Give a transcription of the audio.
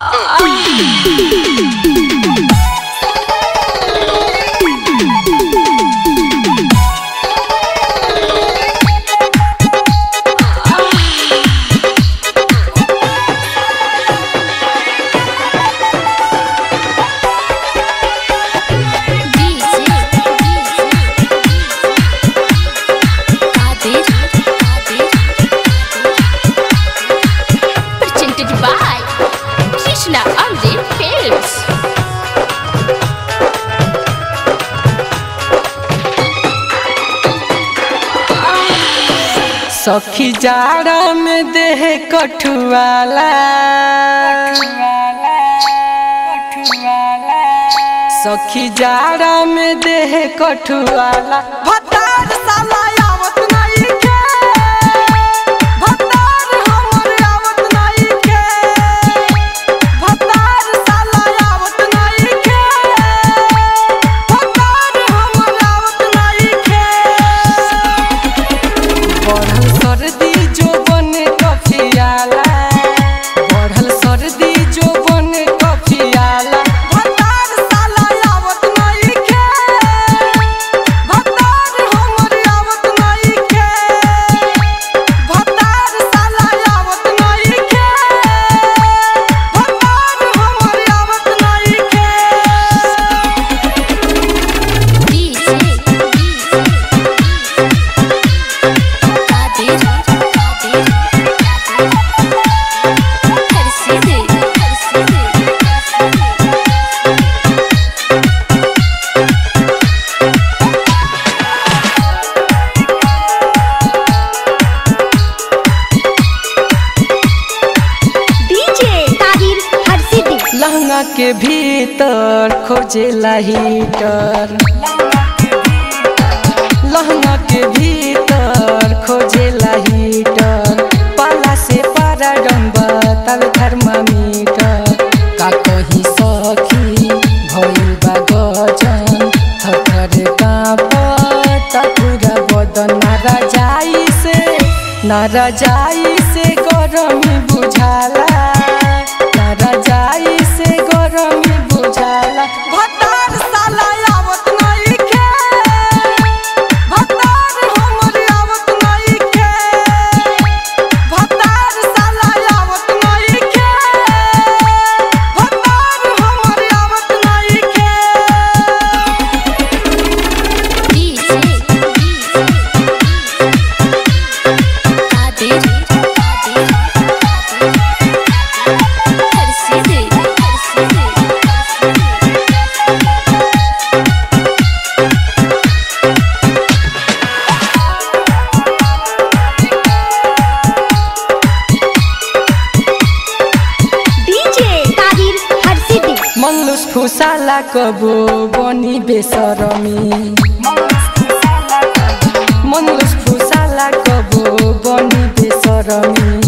Presented by Krishna Amrit Films. सखी जाड़ा में देह कठुआला सखी जाड़ा में देह कठुआला भतार साला आवत नहीं के भतार हमर आवत नहीं के भतार साला आवत नहीं के भतार हमर आवत नहीं के बढ़ल सर्दी जो बने कफियाला बढ़ल सर्दी जो बने कफियाला भतार साला आवत नहीं के भतार हमर आवत नहीं के भतार साला आवत नहीं के भतार हमर आवत नहीं के डीजे ताहिर हरसिद्धि लहंगा के भीतर खोजेला हीटर लहंगा के भीतर खोजेला हीटर पाला से पारा डम्बा तब थर्मामीटर का कहीं सखी भइल बा गजन थर कांपता पूरा बदन नारा जाई से नारा जाई से गरमी बुझाला नारा जाई से गरमी बुझाला भतार साला आवत नहीं के भतार हमर आवत नहीं के भतार साला आवत नहीं के भतार हमर आवत नहीं के डीजे ताहिर हरसिद्धि मंगलुस फुसाला कबो बनी बेसरमी मंगलुस फुसाला कबो बनी बेसरमी